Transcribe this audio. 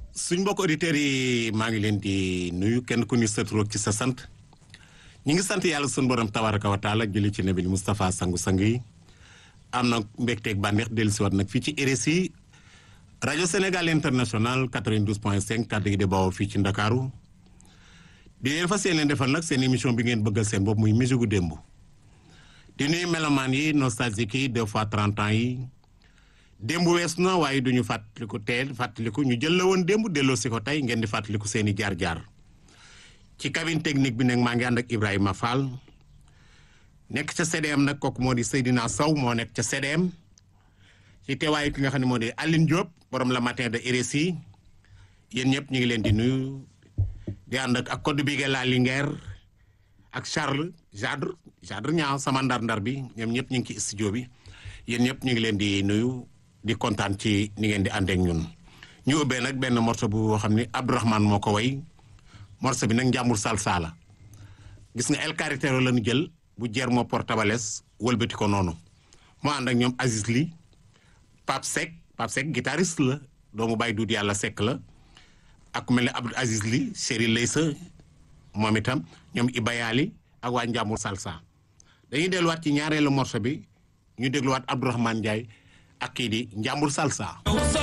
suñ mbokk auditeurs yi maa ngi leen di nuyu kenn ku ni sa tur ak ci sa sant ñi ngi sant yàlla suñu borom tabaraka wa taala julli ci nabi Moustapha sangu-sang yi am na mbégteeg bànneex dellusiwaat nag fii ci RSI rajo Sénégal international 92 point 5 kàddu gi di bawoo fii ci Ndakaaru di leen fas yéene defal nag seen émission bi ngeen bëggal seen bopp muy musique gu démb di nuyu melomaan yi nostalgique yi deux fois 30 ans yi démb wees na waaye duñu fàttaliku teel fàttaliku ñu jël la woon démb delloo si ko tey ngeen di fàttaliku seen i jaar-jaar ci cabine technique bi nag maa ngi ànd ak Ibrahima Fall nekk ca CDM nag kooku moo di Seydina Sow moo nekk ca CDM ci teewaayu ki nga xam ne moo di Aline Diop borom la matin de RSI yéen ñëpp ñu ngi leen di nuyu di ànd ak ak code bi la Linguère ak Charles Jadre Jadre ñaaw sama ndar-ndar bi ñoom ñëpp ñu ngi ci studio bi yéen ñëpp ñu ngi leen di nuyu di kontaan ci ni ngeen di ànd ak ñun. ñu ubbee nag benn morceau bu xam ni Abdourahmane moo ko way morceau bi nag njàmbur salsa la gis nga El Carretero la ñu jël bu jeer moo portabales wëlbati ko noonu moo ànd ak ñoom Aziz Ly Pape Seck Pape Seck guitariste la doomu bàyyi duut yàlla Seck la ak ku mel ne Abdou Aziz Ly Chéri Leysa moom itam ñoom Ibayali ak waa njàmbur salsa dañuy delluwaat ci ñaareelu morceau bi ñu dégluwaat Abdourahmane Ndiaye ak kii di njàmbur salsa